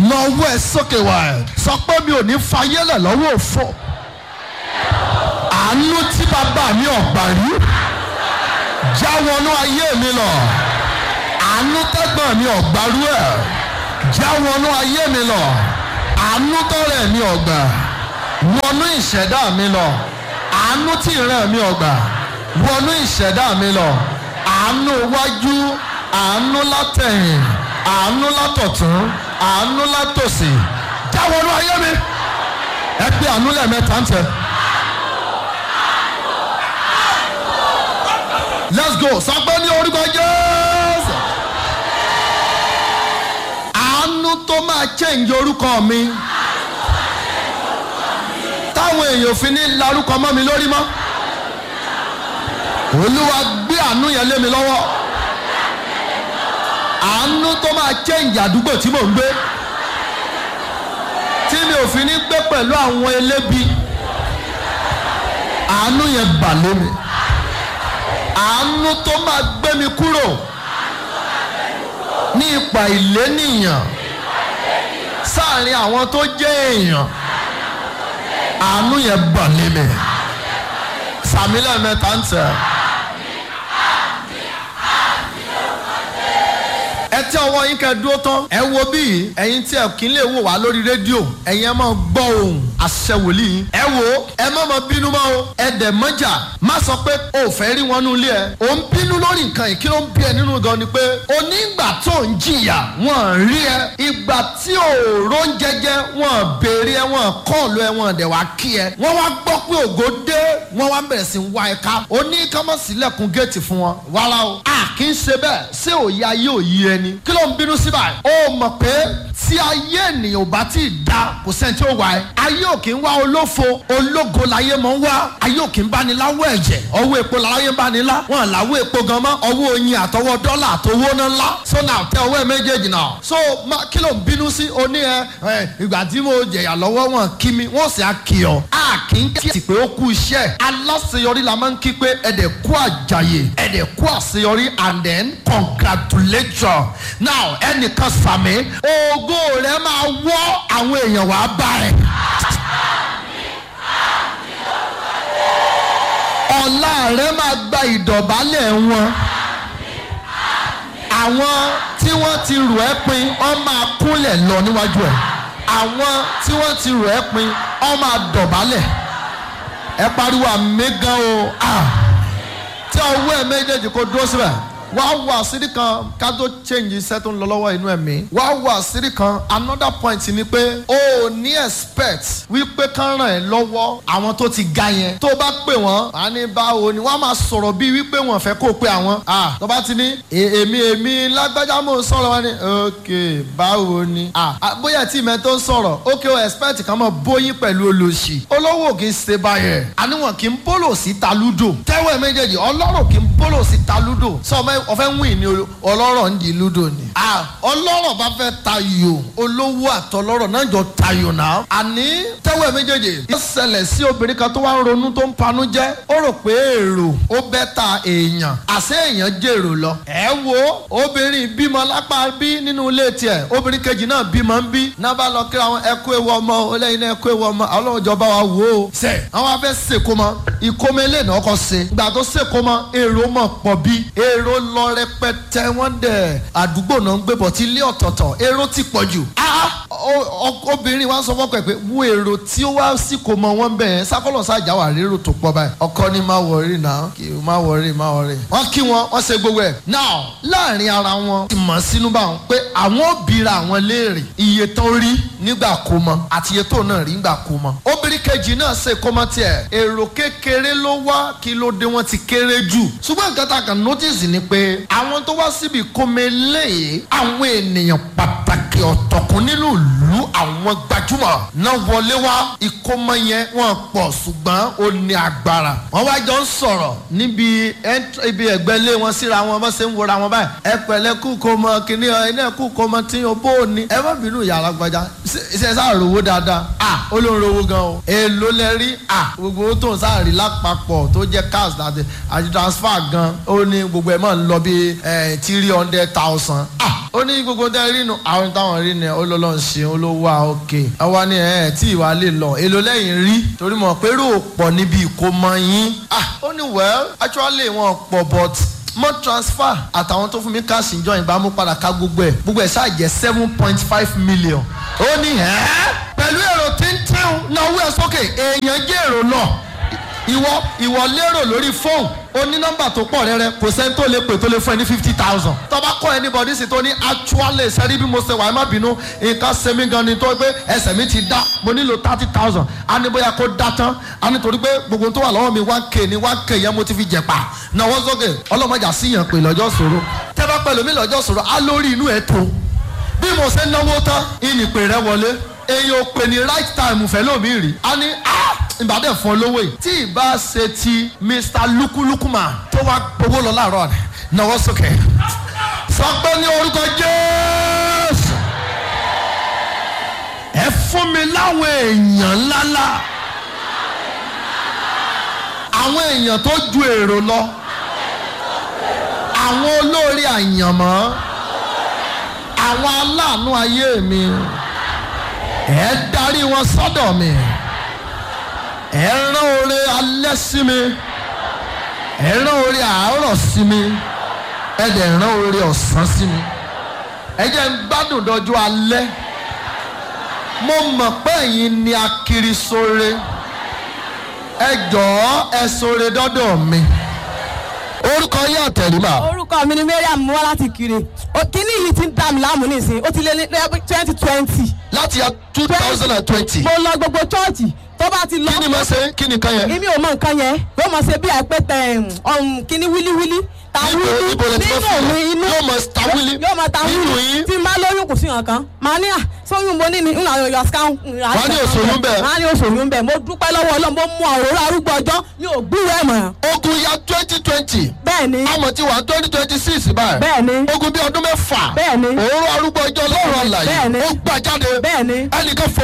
lọ́wọ́ ẹ sókè wá ẹ sọ pé mi ò ní fayélẹ̀ lọ́wọ́ òfò àánú tí bàbá mi ọ̀gbà rí já wọnú ayé mi lọ àánú tẹ́gbọ̀n mi ọ̀gbà rú ẹ̀ já wọnú ayé mi lọ àánú tọ́rẹ̀ mi ọ̀gbà wọnú ìṣẹ̀dá mi lọ àánú tí ìran mi ọ̀gbà wọnú ìṣẹ̀dá mi lọ àánú wájú àánú látẹ̀yìn àánú látọ̀tún àánú látòsì já wọnú ayé mi ẹ pé àánú lẹ́ẹ̀mẹ́ta ń tẹ. let's go sọ pé ní orúkọ jésù àánú tó máa change orúkọ mi táwọn èèyàn fi ní larúkọ mọ́ mi lórí mọ́ olúwa gbé àánú yẹn lé mi lọ́wọ́ àánú tó máa change àdúgbò tí mò ń gbé tí mi ò fi ní gbé pẹ̀lú àwọn elébi àánú yẹn bà lé mi àánú tó máa gbé mi kúrò ní ipa ìlénìyàn sáàrin àwọn tó jẹ́ èèyàn àánú yẹn bà lé mi sàmì lẹ́ẹ̀mẹ́ta ń tẹ̀. ẹ tí ọwọ́ yín kẹ́ dúró tán ẹ wo bí ẹ̀yin tí ẹ kì í lè wò wá lórí rédíò ẹ̀yin ẹ máa gbọ́ ohùn àṣẹ wòlíì ẹ wo ẹ má máa bínú mọ́ o ẹ dẹ̀ mọ́jà má sọ pé o ò fẹ́ rí wọn nínú ilé ẹ o ń bínú lórí nǹkan yìí kí ló ń bí ẹ nínú gan ni pé onígbà tó ń jìyà wọn rí ẹ ìgbà tí òòró ń jẹjẹ wọn béèrè ẹ wọn kọ́ọ̀lù ẹ wọn dẹ̀ wá kí ẹ wọ́n wá gbọ́ pé ògo dé wọ́n wá bẹ̀rẹ̀ sí wá ẹ ká oní kámọ́sílẹ̀kùn géètì fún wọn wàrà o a kì í ṣe bẹ́ẹ̀ ṣé òye ayé òye ẹni kí ló ń bínú sí báyìí ó mọ̀ pé tí ayé ènìyàn ò bá tí ì da kò sẹ́ni tí ó wà ẹ́ ayé ò kì í wá olófo ológo láyé mọ̀ ń wá ayé ò kì í bá ní láwọ̀ ẹ̀jẹ̀ ọwọ́ epo láyé ń bá ní lá wọn làwọ̀ epo gan mọ́ ọwọ́ oyin àtọwọ́ dọ́là àtọwọ́ náà ńlá so now tẹ ọwọ́ ẹ méjèèjì náà so ma kí ló ń bínú sí oní ẹ ẹ ìgbà tí mo jẹ̀yà lọ́wọ́ wọn kí mi wọ́n sì á kí ọ a kì í kí pé ó kú iṣẹ́ aláṣeyọrí la máa ń kí pé ẹ̀dẹ̀ kú àjàyè ẹ̀dẹ̀ kú àṣeyọrí and then congratulations now ẹnìkan sàmì ògo rẹ máa wọ́ àwọn èèyàn wá bá ẹ. ọ̀la rẹ máa gba ìdọ̀bálẹ̀ wọn. àwọn tí wọ́n ti rò ẹ́ pin wọ́n máa kúnlẹ̀ lọ níwájú ẹ̀. àwọn tí wọ́n ti rò ẹ́ pin wọ́n máa dọ̀bálẹ̀. ẹ pariwo àmì gan o. tí ọwọ́ ẹ méjèèjì kò dúró síbẹ̀ wàá wọ àṣírí kan ká tó change iṣẹ́ tó ń lọ lọ́wọ́ inú ẹ̀mí. wàá wọ àṣírí kan another point ni pé o ò ní expect wípé kán ràn ẹ́ lọ́wọ́ àwọn tó ti ga yẹn. tó bá pè wọ́n á ní báwo ni wọ́n á máa sọ̀rọ̀ bíi wípé wọ́n fẹ́ kó pe àwọn. ah tó bá ti ní èmi èmi lágbájá mò ń sọ̀rọ̀ wọn ni ok báwo ni. ah bóyá tí ìmẹ̀ tó ń sọ̀rọ̀ ok o expect kan mọ̀ bóyín pẹ̀lú olóṣì. olówó kì í ṣe báyẹn. àníwọ̀n kì í bólò sí talúdò. tẹ́wọ̀ méjèèjì ọlọ́rọ̀ kì í bólò sí talúdò. sọ ma ọfẹ ń wìn ní ọlọ́rọ̀ ń di lúdò ni. ọlọ́rọ̀ bá fẹ́ tayò olówó àtọlọ́rọ̀ náà jọ tayò náà. àní tẹ́wọ̀ méjèèjì. ó ṣẹlẹ̀ sí obìnrin kan tó wá ń ronú tó ń panú jẹ́. ó rò pé èrò ó bẹ́ ta èèyàn. àṣé èèyàn jèrò lọ. ẹ wo obìnrin bímọ lápá bí nínú ilé tiẹ̀ obìnrin kejì náà bímọ ń bí. náà bá lọ kíra wọn ẹ kú ewu ọmọ olóyin náà ẹ kú ewu ọmọ ọlọ́run jọba wa wò ó. sẹ àwọn afẹ́ sèkómọ ìkómẹlẹ́ náà kọ́ se. ìgbà tó sèkómọ èrò mọ̀ pọ̀ bí èrò lọ rẹpẹtẹ wọn dẹ àdúgbò náà ń gbé bọ̀ tí ilé ọ̀tọ̀ọ̀tọ̀ èrò ti pọ̀ jù. obìnrin wa sọ fọ́kọ̀ ẹ̀ pé wo èrò tí ó wá sí kò mọ wọn bẹ́ẹ̀ sákọ́lọ̀ sájà wà rérò tó pọ̀ báyìí. ọkọ ni má wọrí náà kì í má wọrí má wọrí. wọ́n kí wọn wọ́n ṣe gbogbo ẹ̀. now láàrin ara wọn ti mọ̀ sínú bá wọn pé àwọn òbíra àwọn léèrè iye tó rí nígbà kó mọ àti iye tó náà rí nígbà kó mọ. obìnrin kejì náà ṣe kó mọ tiẹ̀ èrò kékeré ló wá kí ló dé wọn ti kéré jù. ṣùgbọ́n nǹkan tá a kàn notice ni pé àwọn tó wá síbi kọ́mẹ́lẹ́ àwọn ènìyàn pàtàkì ọ̀tọ̀kùn nínú ìlú àwọn gbajúmọ̀ náà wọlé wá ìkómọ yẹn wọ́n pọ̀ ṣùgbọ́n ó ní agbára. wọ́n wá jọ ń sọ̀rọ̀ níbi ibi ẹ̀gbẹ́ lé wọn síra wọn bá ṣe ń wora wọn báyìí. ẹ pẹ̀lẹ́ kú kó mọ kíní ẹ náà kú kó mọ tí o bó o ní. ẹ má bínú yàrá gbajà ṣe sáà rówó dáadáa. à ó ló ń rówó gan o. èèlò lẹ rí à gbogbo owó tó ń sáà rí lápapọ̀ tó jẹ́ cash àti àti transfer gan ó ní gbogbo ẹ̀ máa ń lọ bí three hundred thousand. ah ó ní gbogbo tẹ́ rí nu àwọn táwọn táwọn rí ni olólùn ṣeun ló wà òkè àwa ni ẹ tí ìwà lè lọ èlò lẹ́yìn rí torí mọ̀ pé rò pọ̀ níbi ìkómọ yín ah ó ní well actually wọn pọ̀ but mo transfer àtàwọn tó fún mi káàsì ìjọ ìgbà mú padà ká gbogbo ẹ̀ gbogbo ẹ̀ ṣáà jẹ́ seven point five million ó ní ẹ́ pẹ̀lú èrò tíntín náà wú ẹ sókè èèyàn jẹ́ èrò náà ìwọ ìwọ lérò lórí fóònù ó ní nọ́mbà tó pọ̀ rẹ́rẹ́ kò sẹ́ni tó lè pè tó lè fún ẹ ní fifty thousand tọ́ba kọ́ anybody sí tó ní actually sẹ́rí bí mo ṣe wà ẹ má bínú nǹkan ṣe mí gan ni tó pé ẹsẹ̀ mi ti dá mo nílò thirty thousand á ní bóyá kó dá tán á ní torí pé gbogbo tó wà lọ́wọ́ mi one k ní one k yẹn mo ti fi jẹ̀pà náwó sókè ọlọ́mọjà síyàn pé lọ́jọ́ ṣòro tẹ́ bá pẹ̀lú mi lọ́jọ́ ṣòro á lórí inú ẹ̀ tó bí mo ṣe náwó tán ìnìpè rẹ wọlé èyàn ò pè ní right time fẹ́ lómi rí a ní ìbàdàn fún olówó yìí tí ìbá ṣe ti mr lukulukuma tó wá gbowó lọ láàárọ̀ rẹ̀ náwó sókè sọ pé ní orúkọ jésù ẹ fún mi láwọn èèyàn ńláńlá àwọn èèyàn tó ju èrò lọ àwọn olórí àyànmọ́ àwọn aláàánú ayé mi ẹ darí wọn sọ́dọ̀ mi ẹ rán oore alẹ́ sí mi ẹ rán oore àárọ̀ sí mi ẹ dẹ̀ rán oore ọ̀sán sí mi ẹ jẹ́ ń gbádùn dọ́jú alẹ́ mo mọ̀ pé ẹ̀yin ni akiri sóore ẹ jọ̀ọ́ ẹ sóore dọ́dọ̀ mi orúkọ yín àtẹ̀rímà. orúkọ mi ni mariam mú wá láti kiri O- kíní yìí ti ń dá mi láàmú nísìnyí ó ti lé ní twenty twenty láti ya two thousand and twenty. mo lọ gbogbo chọ́ọ̀chì tó bá ti lọ kí ni mo ṣe kí ni kan yẹn. èmi ò mọ nǹkan yẹn yóò mọ ṣe bí àìpẹ́tẹ̀ ọ̀hún kíní wílíwílí ta Níbo- wílí níbo lẹ ti nínú fẹ́ fún mi un? inú Yóò mọ ta wílí? yóò mọ ta Nínú wílí yín? tí n bá lóyún kò sí nǹkan màá ní à sóyún mo ní ní ìlànà ọ̀yọ́ scan Wàá ní òṣòyún bẹ́ẹ̀? màá ní òṣòyún bẹ́ẹ̀ mo dúpẹ́ lọ́wọ́ ọlọ́run mo mú àwòrán arúgbó ọjọ́ mi ò gbúrò ẹ̀ mọ̀ ogun ya twenty twenty. bẹ́ẹ̀ ni àmọ̀ tí wà twenty twenty six báyìí. bẹ́ẹ̀ ni ogun bí ọdún mẹ́fà. Bẹ́ẹ̀ ni. òórùn arúgbó ọjọ́ lọ́rùn àlàyé. Bẹ́ẹ̀ ni. ó gbà jáde. bẹ́ẹ̀ ni ẹnìkan fò